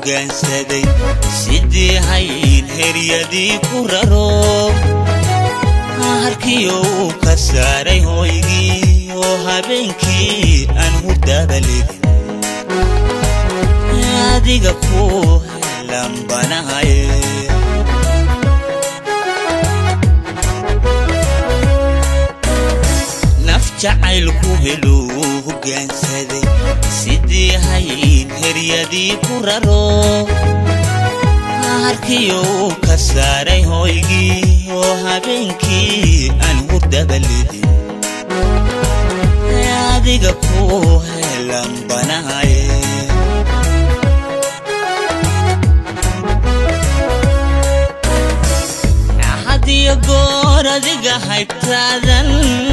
hoggaansaday sidii hayn heryadii ku raro harkiyo uu ka saaray hooygii oo habeenkii aan hurdaba ledin adiga ku helambanahaye naf jacaylku heluu hoggaansaday sidii hayn heryadii ku raro harkiyo uu ka saaray hooygii oo habeenkii aan hurdaba ledin adiga ku helambanahaye hadiyo goor adiga haybtaadan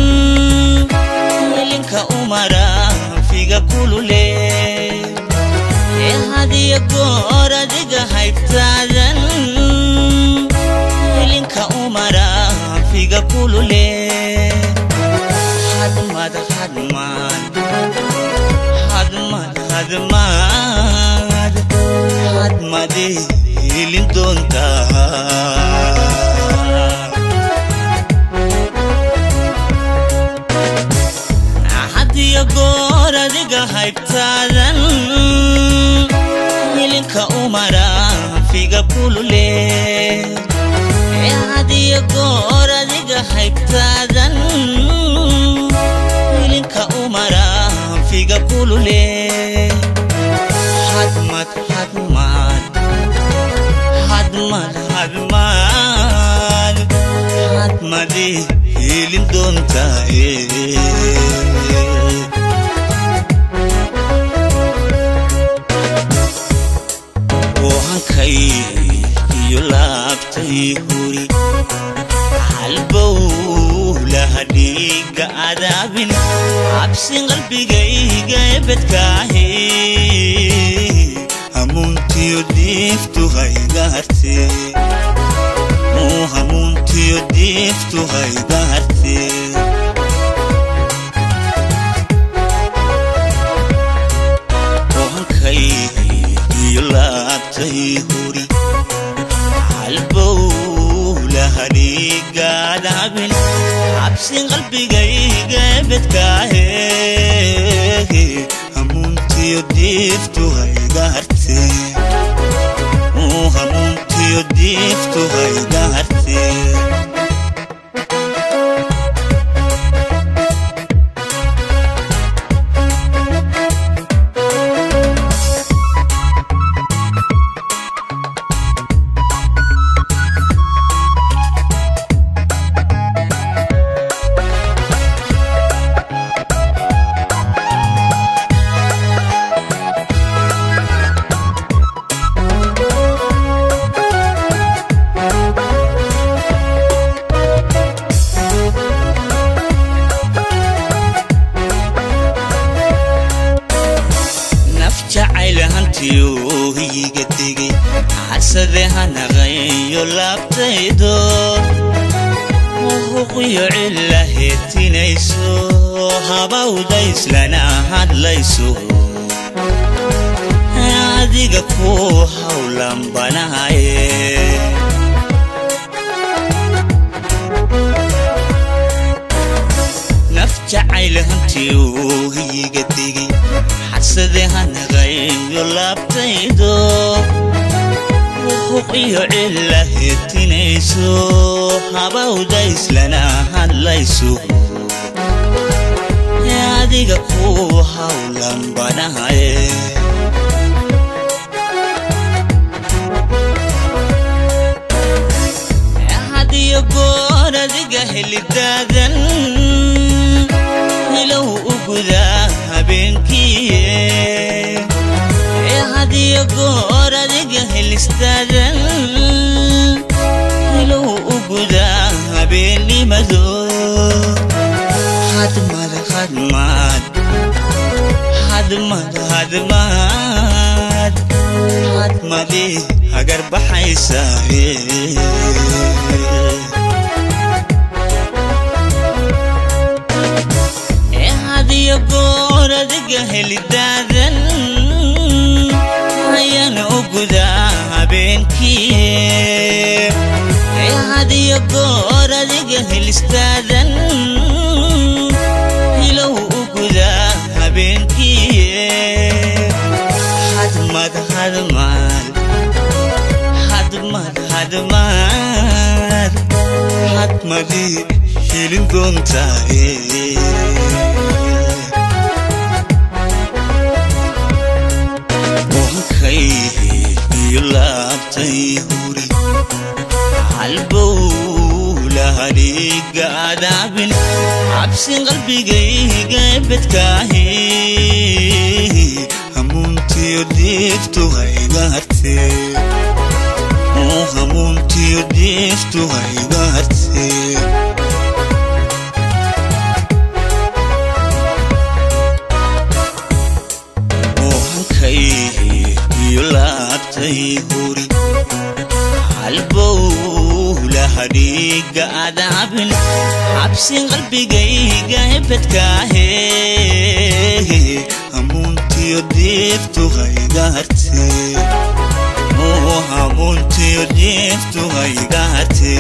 welinka umara figa kulule hadiyo goor adiga haybtaadan welinka umara figa kulule hadmad hadmad hadmad hadmad hadmade helin doontaa hadiyo goor adiga haybtaadan milinka umara figa kulule hadiyo goor adiga haybtaadan milinka umara figa kulule hadmad hadmad hadmad hadmad hadmade helin doontaa oohankay iyo laabtay huri halbow laha dhiiga adaabin cabsin qalbigayga ebedkaahe hamuuntiyo diiftu haygaharte hamuuntiyo diiftu haygaharte oohankay iyo laabtay huri halbow lahadhiigaadaabin cabsin qalbigayga ebedkaahe hamuuntiyo diiftu haygaharte hamuuntiyo diiftu haygaharte naf jacayl hantiyo hiyiga tegey xasade hanaqayo laabtaydo huqiyo cilla heetinayso habawda islana hadlayso adiga ku hawlanbanahaye naf jacayl hantiyo hiyiga tegey xasade hanaqayo laabtaydo huqiyo cilla heetinayso habawda islana hadlayso adiga ku hawlanbanahaye hadiyo goor adiga helidaadan ilow u gudaa habeenkiiye hadiyo goor adiga helistaadan ilow u gudaa habeennimado hadmad hadmad hadmad hadmad hadmade hagar baxaysaaye hadiyo goor adiga helidaadan ayaan u hadiyo goor adiga helistaadan hilow u gudaa habeenkii hadmad hadmad hadmad hadmad hadmadii hilin doontaaye wankayhi iyo laabtay huri halbowlahadhiga adaabin cabsin qalbigayga bedkaahi hamuuntiyo diiftu haygarte hamuuntiyo diiftu haygarte wankayhi iyo laabtay huri halbowlahadhiga adaabin cabsin qalbigayga hebedkaahe hamuuntiyo diiftu haygarte hamuuntiyo diiftu haygarte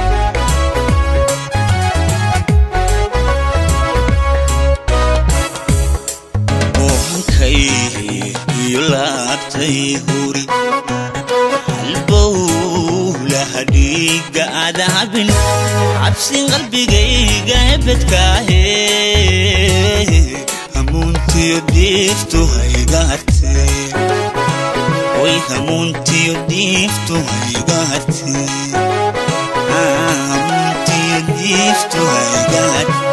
wankayhi iyo laabtay huri halbowlahadhiga adaabin cabsin qalbigayga hebedkaahe hamuuntiyo diiftu haygarte oy hamuuntiyo diiftu haygarte hamuuntiyo diiftu haygarte